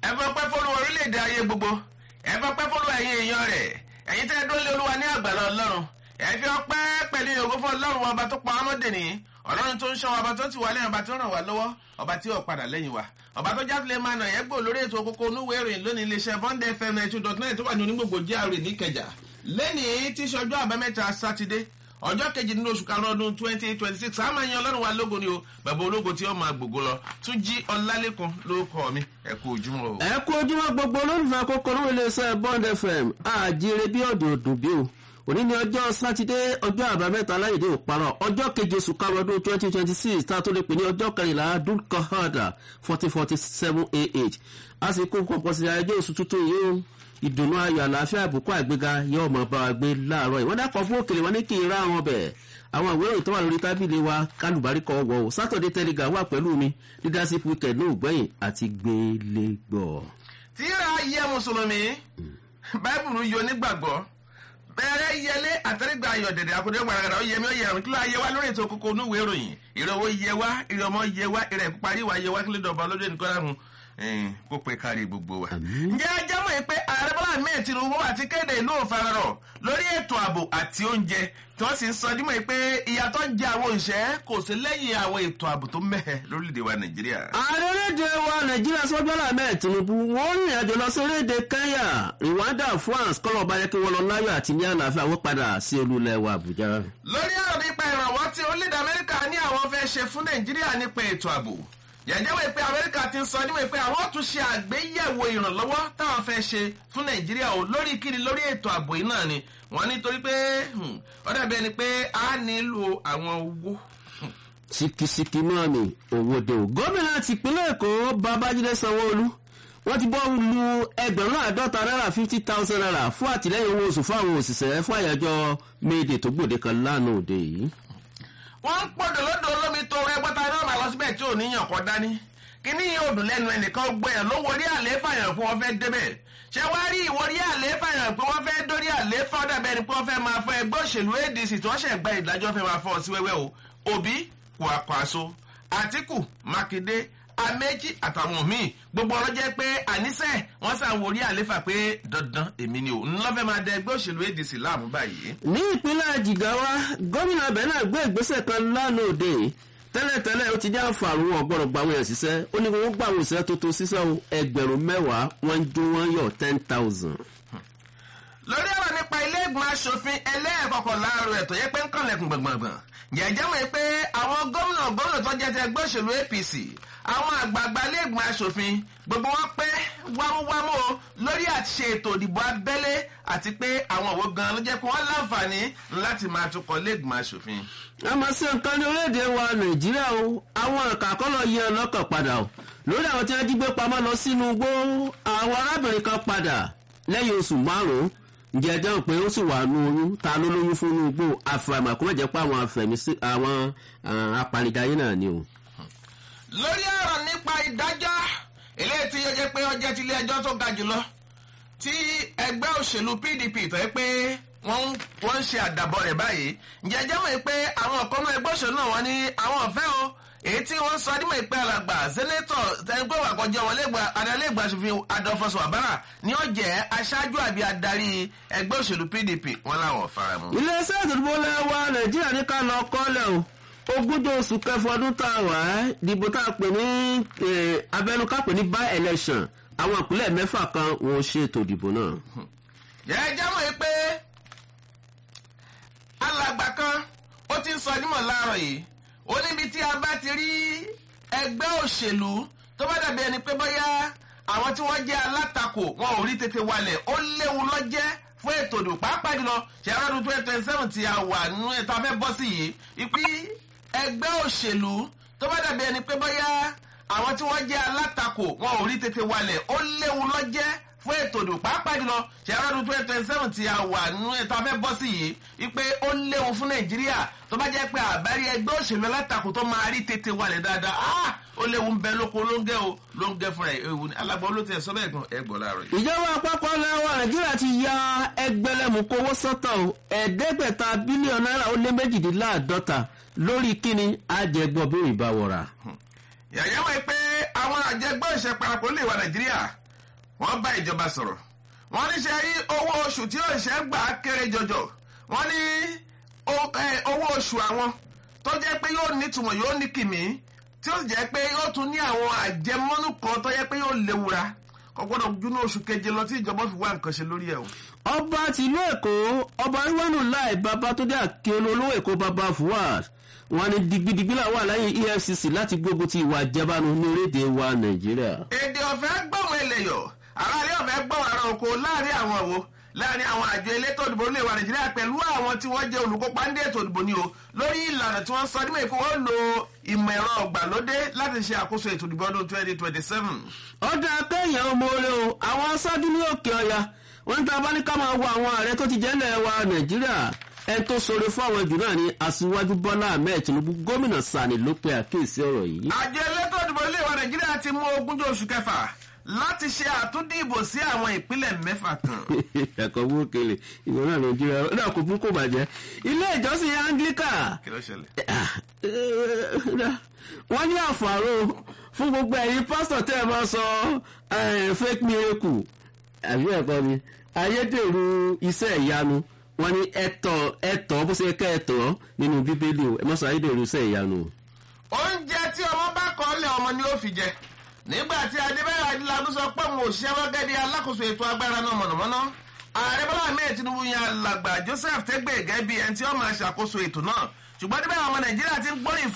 ẹ fọpẹ́ fọlú orílẹ̀-èdè ayé gbogbo ẹ fọpẹ́ fọlú ẹ̀yin èèyàn rẹ̀ ẹ̀yin tẹ́ ẹ dúró lé olúwa ní àgbàlá ọlọ́run ẹ fi ọpẹ́ pẹ̀lú ìyókù fún ọlọ́run ọba tó pa ọmọdé nìyí ọlọ́run tó ń ṣọ́ ọba tó ti wà lẹ́yìn ọba tó ràn wá lọ́wọ́ ọba tí ò padà lẹ́yìn wa ọba tó jáfilẹ̀ máa nà yẹn gbò lórí ètò kókó onúwèé ìròyìn lónìí iléeṣẹ́ bond fm ninety two dot nine tó wà ní onígbògbò GRA níkẹjà lẹ́nìí tí ṣọjọ́ àbámẹ́ta sátidé ọjọ́ kejì nínú oṣù karùn-ún ọdún twenty twenty six a máa yan ọlọ́run wa lógo ni o bàbá ológo tí ó máa gbogbo lọ tún jí ọlálẹ́kan ló kọ́ mi ẹ kú ojúmọ́ o. ẹ kú ojúmọ́ gbogbo olólùfẹ́ àkókò ní iléeṣẹ́ bond fm àjíire bí ọ̀dùn ọ̀dùn bí o òní ni ọjọ́ sátidé ọjọ́ àbámẹ́ta aláìdé òparọ̀ ọjọ́ keje oṣù karùn-ún ọdún twenty twenty six tá a tó lè pè ní ọjọ́ kẹrìnlá dúkọ̀hádà fourteen forty seven ah a sì kó nǹkan sí ayẹyẹ oṣù tuntun yìí o ìdùnnú ayọ̀ àlàáfíà àbùkù àgbéga yóò mọ̀ bá wa gbé láàárọ̀ ìwọ́n dákọ̀ fún òkèlè wọn ní kí n rá wọn bẹ̀ àwọn ìwé ìròyìn tó wà lórí tábìlì wa kálùbáríkọ wọ̀ o sátọ̀dé tẹ́lẹ̀gà wà pẹ̀lú mi leadership weekend ní ògbẹ́yìn àti gbélégbọ̀. tíra yẹ mùsùlùmí báìbùlù yọ nígbàgbọ́ bẹ́ẹ̀rẹ̀ yẹlé àtẹ́rẹ́gbà ayọ̀ dẹ̀dẹ̀ àkùdé gbàràgàrà ó yẹ mí ó yẹ àrùn kí ló ayé wa lórí ètò kókó onúwèé ìròyìn ìrọ̀wọ́ yẹ wá ìrọ̀mọ́ yẹ wá ìrẹ̀ parí wa yẹ wá kí ló dọ̀bà lójú ẹnìkan láhùn kó pe kárí gbogbo wa. ǹjẹ́ ajá mọ̀ pé ààrẹ bọ́lá mẹ́ẹ̀ tinubu àti kéde ìlú òfararọ̀ lórí ètò ààbò àti oúnjẹ tí wọ́n sì ń sọ dímọ̀ pé ìyàtọ̀ ń jẹ àwọn òṣìṣẹ́ kò sí lẹ́yìn àwọn ètò ààbò tó mẹ́hẹ̀ lórílẹ̀‐èdè wa nàìjíríà. ààrẹ orílẹ̀-èdè wa nàìjíríà sọ́jọ́lá mẹ́ẹ̀ tinubu wọ́n rìn àjò lọ sí orílẹ̀-èdè kenya rwanda france kọ́lọ̀ bá yẹ kí wọ́n lọ láyọ̀ àti ní àlàáfíà wọ́n padà sí olúlẹ̀ wa àbújá. lórí ọ̀rọ̀ nípa ìrànwọ́ tí orílẹ̀-èdè amẹ́ríkà ní àwọn fẹ́ ṣe fún nàìjíríà nípa ètò ààbò yẹ̀jẹ̀wé pé amẹ́ríkà ti ń sọ níwèé pé àwọn tún ṣe àgbéyẹ̀wò ìrànlọ́wọ́ táwọn fẹ́ ṣe fún nàìjíríà o lórí kíni lórí ètò ààbò yìí náà ni wọ́n nítorí pé ó dàbí ẹni pé a nílò àwọn owó. sikisiki náà ni owó de o gómìnà tìpínlẹ̀ èkó babájídé sanwó-olú wọ́n ti bọ́ lu ẹgbẹ̀rún àádọ́ta náírà fifty thousand naira fún àtìlẹ́yìn owó oṣù fún àwọn òṣìṣẹ́ fún àyájọ́ méde tó gbòde kan lánàá òde yìí wọ́n ń pọ̀dọ̀ lọ́dọ̀ olómi tó ẹgbẹ́ta náà máa lọ síbẹ̀ tí ò níyàn kọ́ dání kíní yìí ò dùn lẹ́nu ẹnìkan gbẹ̀yàn ló wọrí àlééfà yàn pé wọ́n fẹ́ débẹ̀ ṣé wàá rí ìwọrí àlééfà yàn pé wọ́n fẹ́ dórí àlééfà ọ̀dà bẹ́ẹ̀ ni pé wọ́n fẹ́ máa fọ ẹgbẹ́ òṣèlú adc tí wọ́n ṣẹ̀ gba ìdájọ́ fẹ́ máa fọ́ ọ sí wẹ́wẹ́ o òbí kwakwaso àtìkù mákindé amẹ́jì àtàwọn míì gbogbo ọ̀rọ̀ jẹ́ pé àníṣe wọ́n sàn wọrí àléfà pé dandan èmi ni ò ńlọ́fẹ́ máa dẹ ẹgbẹ́ òṣèlú adc láàmú báyìí. ní ìpínlẹ̀ jigawa gómìnà abẹ́ náà gbé ìgbésẹ̀ kan lánàá òde tẹ́lẹ̀tẹ́lẹ̀ ó ti jẹ́ àǹfààní wọn gbọ́dọ̀ gba àwọn èèyàn ṣiṣẹ́ ó ní wọ́n gba àwọn òṣìṣẹ́ tó tó ṣiṣẹ́ ẹgbẹ̀rún mẹ́wàá wọ́n ń jó wọ́n yọ̀ ten thousand. lórí ọ̀rọ̀ nípa ilé ìgbìmọ̀ asòfin ẹlẹ́ẹ̀kọ̀kọ̀ láàárọ̀ ẹ̀tọ́ yẹ pé ń kànlẹ̀kùn gbọ̀ngbọ̀ngbọ̀n jẹ́jẹ́ mọ̀ pé àwọn gómìnà gómìnà tó jẹ́ ti ẹgbẹ́ òṣèlú apc àwọn àgbààgbà ilé ìgbìmọ̀ asòfin gbogbo wọn pé wámúwámú o lórí àti ṣe ètò ìdìbò abẹ́lé àti pé àwọn òwò gan ló jẹ́ pé wọ́n láǹfààní láti máa tukọ̀ ilé ìgbìmọ̀ asòfin. àmọ́ sí nǹkan ní orílẹ̀-èdè wa nàìjíríà o àwọn àkàkọ́lọ̀ yẹ ọlọ́kàn padà o lórí àwọn tí wọ́n jí gbé pamọ́ lọ sínú igbó àwọn arábìnrin kan padà lẹ́yìn oṣù márùn-ún ǹjẹ́ ẹjọ́ pé ó sì wà nù oyún ta ló lóyún fún inú igbó àfàìmọ̀ kó má jẹ́ pé àwọn afẹ̀mísí àwọn apanidayé náà ni o. lórí ọ̀rọ̀ nípa ìdájọ́ eléyìí tí yóò jẹ́ pé ọjọ́ ti ilé ẹjọ́ tó ga jùlọ tí ẹgbẹ́ òṣèlú pdp tó yẹ pé wọ́n ń ṣe àdàbọ̀ rẹ̀ báyìí ǹjẹ́ ẹjọ́ mọ̀ pé àwọn ọ̀kan náà ẹgbẹ́ òṣèlú náà wọ́n ní àwọn ọ̀fẹ́ o èyí tí wọ́n sọ dímọ̀ ìpẹ́ alàgbà sẹ́nẹ́tọ̀ tẹ́gbẹ́ wàkọjọ́ wọn adalẹ́gbà aṣòfin adọ́fọ́sọ àbára ni ó jẹ́ aṣáájú àbí adarí ẹgbẹ́ òṣèlú pdp wọn làwọn fara mu. iléeṣẹ́ ìdìbò lẹ́wà nàìjíríà ní ká lọ kọ́lẹ̀ o ogúnjọ́ oṣù kẹfọ ọdún tá a wà á dìbò tá a pè ní abẹnuká pè ní by election àwọn ìpínlẹ̀ mẹ́fà kan wọ́n ṣètò ìdìbò náà. jẹ́ jámọ̀ yìí pé alàgbà kan ó ti ń sọ nímọ̀ láàárọ̀ yìí ó níbi tí a bá ti rí ẹgbẹ́ òṣèlú tó bá dàbí ẹni pé bóyá àwọn tí wọ́n jẹ́ alátakò wọn ò rí tètè walẹ̀ ó léwu lọ́jẹ́ fún ètò ìdò pàápàá jùlọ ṣẹ̀rọ ọdún twenty twenty seven tí a wà nínú ètò afẹ́ bọ́ sí yìí ìpín ẹgbẹ́ òṣèlú tó bá dàbí ẹni pé bóyá àwọn tí wọ́n jẹ́ alátakò wọn ò rí tètè walẹ̀ ó léwu lọ́jẹ́ fún ètò ìdò pàápàá jùlọ ṣẹ̀rọ ọdún twenty twenty seven tí a wà nínú ètò afẹ́ bọ́ sí yìí ìpín ó léwu fún nàìjíríà tó bá jẹ́ pé àbárí ẹgbẹ́ òṣèlú alátakò tó máa rí tètè walẹ̀ dáadáa ó léwu ń bẹ lóko ló ń gẹ o ló ń gẹ fúnra ewu ni alágbó ló ti ẹ sọ bẹ́ẹ̀ gan ẹ gbọ́ láàárọ̀ yìí. ìjọba àpapọ̀ lẹ́wọ̀ nàìjíríà ti ya ẹgbẹ̀lẹ́mùkú owó sọ́tọ̀ o ẹ̀ẹ́dẹ́gbẹ̀ta bílíọ̀nù náírà ó lé méjìdínláàdọ́ta lórí kíni àjẹgbọ́ bí ìbá wọ̀ra. yàyà wáyé pé àwọn àjẹgbọ́ ìṣẹ́ parapọ̀ lè wà nàìjíríà wọ́n bá ìjọba sọ̀rọ̀ wọ́n ní ṣe rí owó oṣù tí òṣìṣẹ́ gbà kéré jọjọ wọ́n ní owó oṣù àwọn tó jẹ́ pé yóò nítumọ̀ yóò ní kìmí tí ó sì jẹ́ pé yóò tún ní àwọn àjẹmọ́nú kan tó jẹ́ pé yóò léwura kò gbọ́dọ̀ júnú oṣù keje lọ tí ìjọba fi wá nǹkan ṣe lórí ẹ̀ o. ọba tìlú èkó ọba ríwánù láì babatunde akíọlù olówó èkó baba fuad wọn ni digbidigbi là wà lẹ́yìn efcc láti gbógun ti ìwà àjẹbánu ní orílẹ̀-èdè wa nàìjíríà. èdè ọ̀fẹ́ gbọ̀wọ́ ẹlẹ́yọ̀ aráàlú ọ̀fẹ́ gbọ̀wọ́ ara oko láàrin àwọn wo láàrin àwọn àjọ elétò òdìbò orílẹ̀ wa nàìjíríà pẹ̀lú àwọn tí wọ́n jẹ́ olùkópa ní ètò òdìbò ni o lórí ìlànà tí wọ́n sọ nígbà yìí kó wọ́n lo ìmọ̀ ẹ̀rọ ọ̀gbàlódé láti ṣe àkóso ètò òdìbò ọdún twenty twenty seven. ọ̀dà akẹ́yìn ọmọ orí o àwọn aṣáájú ní òkè ọ̀yà wọ́n ń ta bá ní ká máa wo àwọn ààrẹ tó ti jẹ́ ilẹ̀ wa nàìjíríà ẹ tó sọ̀rọ̀ fún àwọn jù náà ní aṣíwájú bọ́lá ahmed tinubu gómìnà sani ló pe àkíyèsí ọ̀rọ̀ yìí. àjọ elétò òdìbò orílẹ̀ wa nàìjíríà ti mú ogúnjọ́ oṣù kẹfà láti ṣe àtúndìbò sí àwọn ìpínlẹ̀ mẹ́fà kan. ẹ̀kọ́ bú kele ìwọ náà nàìjíríà ó dà kó fún kò bàjẹ́ ilé ìjọsìn anglican kí ló ṣẹlẹ̀. wọ́n ní àfàrò fún gbogbo ẹ̀yin pásítọ̀ tẹ́ ẹ máa sọ fake miracle àbí ẹ̀kọ́ ni ayédèrú iṣẹ́ ìyanu wọ́n ní ẹ̀tọ́ ẹ̀tọ́ bó ṣe kẹ́ ẹ̀tọ́ nínú bíbélì ẹ má sọ ayédèrú iṣẹ́ ìyanu. oúnjẹ tí ọmọ bá kọ́ lé ọmọ ni ó fi jẹ nígbà tí adébẹ́rẹ́ adélábù sọ pé òun ò ṣiṣẹ́ gẹ́gẹ́ bí alákòóso ètò agbára náà mọ̀nàmọ́ná ààrẹ bọ́lá ahmed tinubu yan alàgbà joseph tẹ́gbẹ̀ẹ́ gẹ́gẹ́ bí ẹni tí ó máa ṣàkóso ètò náà ṣùgbọ́n níbẹ̀ àwọn ọmọ nàìjíríà ti ń gbóríyìn